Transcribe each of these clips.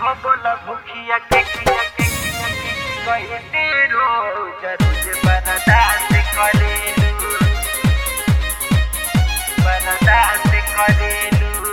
हो बोला भूखिया के किया के किया के कहते रोज रोज बर्दाश्त करेलू बर्दाश्त करेलू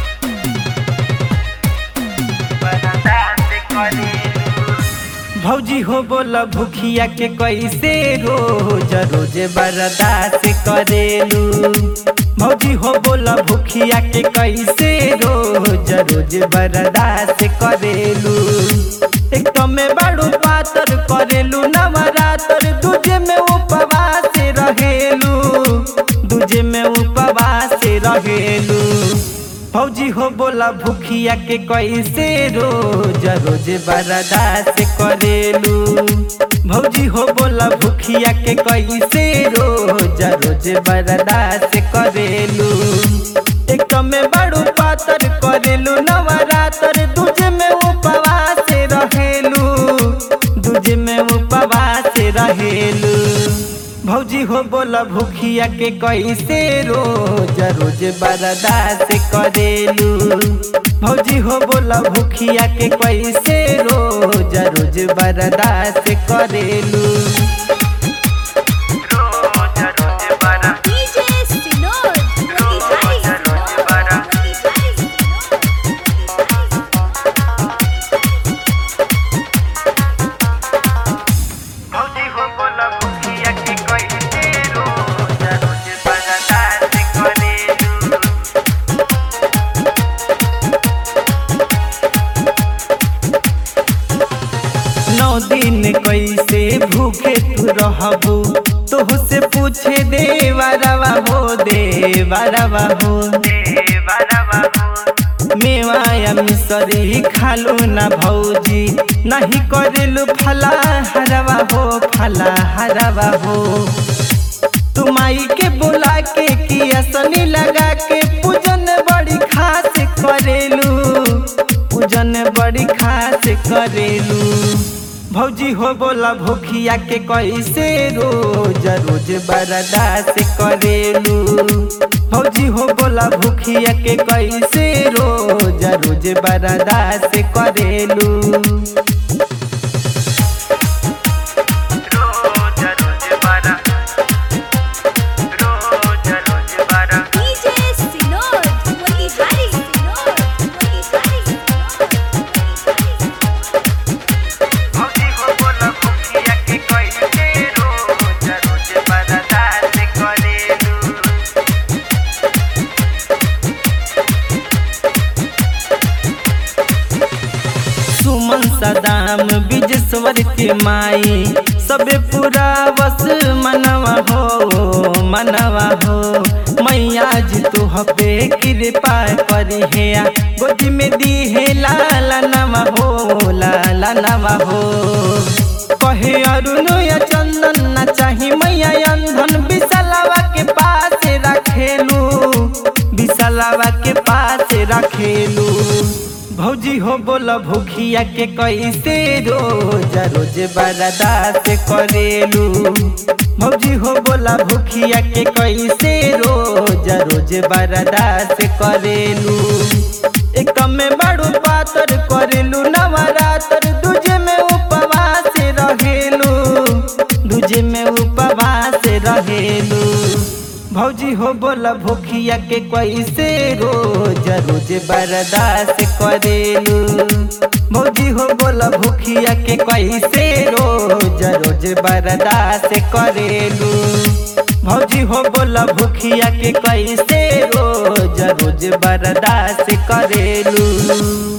बर्दाश्त करेलू भौजी हो बोला भूखिया के कैसे रोज रोज बर्दाश्त करेलू भौजी हो बोला भूखिया के कैसे रोज रोज बर्दाश्त करेलू एक तो में बड़ू पातर करेलू नवरात्र दूजे में उपवास रहेलू दूजे में उपवास रहेलू फौजी हो बोला भूखिया के कैसे रोज रोज बर्दाश्त करेलू भौजी हो बोला भूखिया के कैसे रोज रोज बर्दाश्त करेलू एक तो में बड़ू पातर करेलू नवरात्र दूजे में उपवास रहेलू दूजे में उपवास रहेलू भौजी हो बोला भूखिया के कैसे रोज रोज बर्दाश्त करेलू भौजी हो बोला भूखिया के कैसे रोज रोज बर्दाश्त करेलू रोज रोज बरा DJ Sinod, रोज रोज बरा भौजी हो बोला भूखिया के कहते रोज रोज बर्दाश्त करेलू नौ दिन कैसे भूखे तू रहबू तोह से पूछे देवरवा हो देवरवा हो देवरवा हो मेवाया मिसरी खालू ना भौजी नहीं करेलू फला हरवा हो फला हरवा हो तुमाई के बुला के किया सनी लगा के पूजन बड़ी खास करेलू पूजन बड़ी खास करेलू भौजी हो बोला भूखिया के कैसे रोज रोज बर्दाश्त करेलू भौजी हो बोला भूखिया के कैसे रोज रोज बर्दाश्त करेलू रोज रोज बरा रोज रोज बरा DJ Sinod, Motihari Sinod, Motihari भौजी हो बोला भूखिया के कहते रोज रोज बर्दाश्त करेलू सुमन सदाम बिजेश्वर के माई सबे पूरा बस मनवा हो मनवा हो मैया जी तू हपे कृपा करी है गोदी में दी है लाला नवा हो लाला नवा हो कहे अरुण या चंदन ना चाही मैया अंधन विशालवा के पास रखेलू विशालवा के पास रखेलू भौजी हो बोला भूखिया के कैसे रोज रोज बर्दाश्त करेलू भौजी हो बोला भूखिया के कैसे रोज रोज बर्दाश्त करेलू एक में बड़ू पातर करेलू नवरात्र दूजे में उपवास रहेलू दूजे में उपवास रहेलू भौजी हो बोला भूखिया के कैसे रोज रोज बर्दाश्त करेलू भौजी हो बोला भूखिया के कैसे रोज रोज बर्दाश्त करेलू भौजी हो बोला भूखिया के कैसे रोज रोज बर्दाश्त करेलू